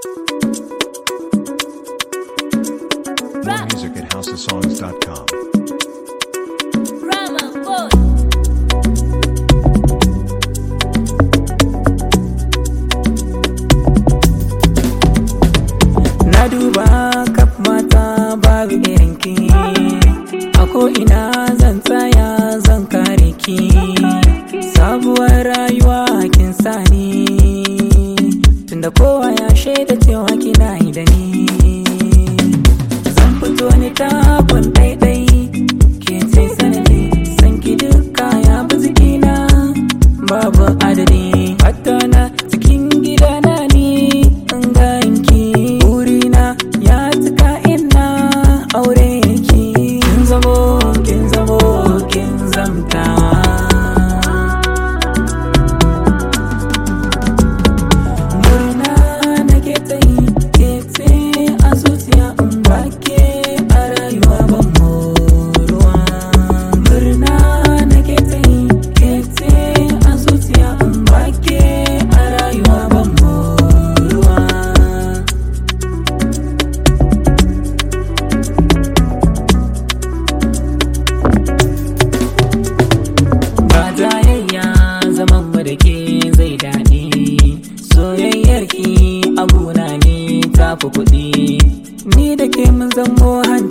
More music at houseofsongs.com. Rama boy. Na duba kaf mata babu irinki A ko'ina zan tsaya zan kare ki Sabuwar rayuwa kin sani Tunda kowa ya shaida cewa kina yi da ni Zan fito ni takun ɗaiɗai Ke ce sanadi san ki duka ya bi jikina Babu adadi Hatta na cikin gidana ni in ganki Burina ya cika ina aure ki Kin zamo, kin zamo, kin zamta Murna nake ta yi ke ce a zuciya in bake a rayuwa ban moruwa Murna nake ta yi ke ce a zuciya in bake a rayuwa ban moruwa ba jayayya zaman mu da ke zai daɗi soyayyar ki abuna ne tafi kuɗi ni da ke mun zamo hanci